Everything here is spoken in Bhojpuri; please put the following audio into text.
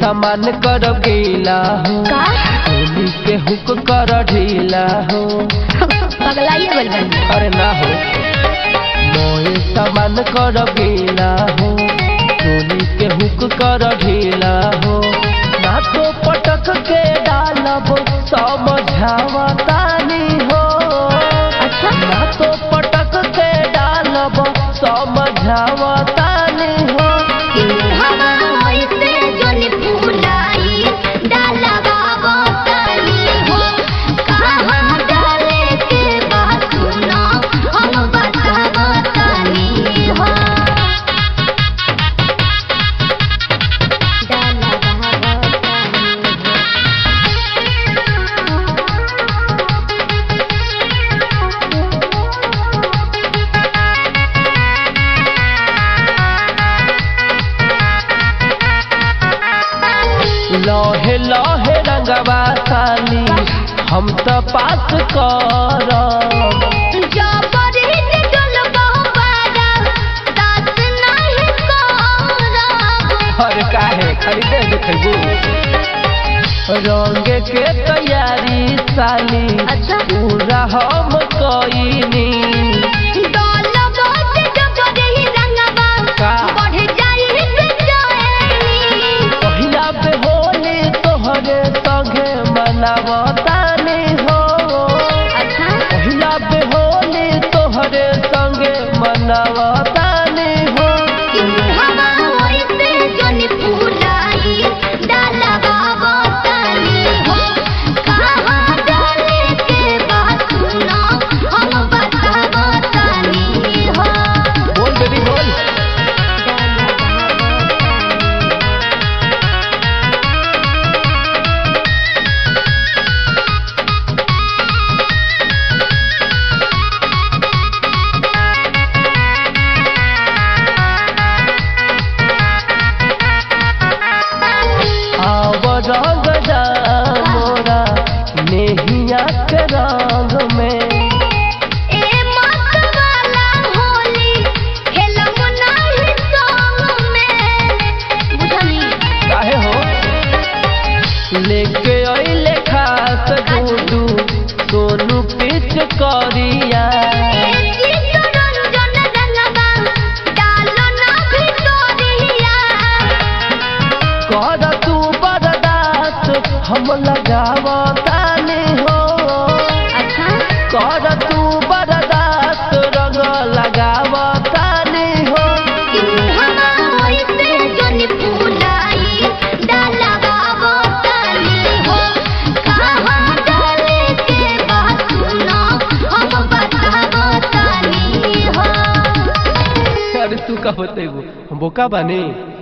सामान कर गीला हो का होली के हुक कर ढीला हो पगलाइए बोल बन अरे ना हो मोए सामान कर गीला हो होली के हुक कर ढीला हो ना तो पटक के डालब समझावतानी हो अच्छा ना तो पटक के डालब समझावतानी हो हवा होइसे जोनी फुलाई डाला बाबा तनी हो कहाँ डाले के बात सुनो हम बतावा तनी हो डाला बाबा लहे लहे रंगवा साली हम त पास करब जबरीन डोलबा बारा दास नाही करब हर काहे खाली दे देखबू रंग के तैयारी साली अच्छा। पूरा हम कईनी डोलबा से जबरी रंगबा का? बढ़ जाई बेचैनी पहिला पे होली तोहरे संगे मनावतानी हो अच्छा पहिला पे होली तोहरे संगे मनावतानी हो हवा होइसे जोनी फुलाई डाला बाबा तनी हो कहाँ डाले के बात सुनो हम बतावा तनी हो बोल बेबी बोल डाला बाबा आव रंग जा मोरा नेहिया के रंग में ए मत वाला होली खेलम नाही संग में बुझनी काहे हो लेके अइले खास गुडू सोनू पिच करिया ए चित्तरंजन रंगबा डालो ना भितरिया कर तू बर्दाश्त हम लगावतानी हो अच्छा कर तू बर्दाश्त रंग लगावतानी हो हवा होइसे जोनी फुलाई डाला बाबा तनी हो कहाँ डाले के बात सुनो हम बतावा तनी हो अरे तू का बतेबू हम बोका बानी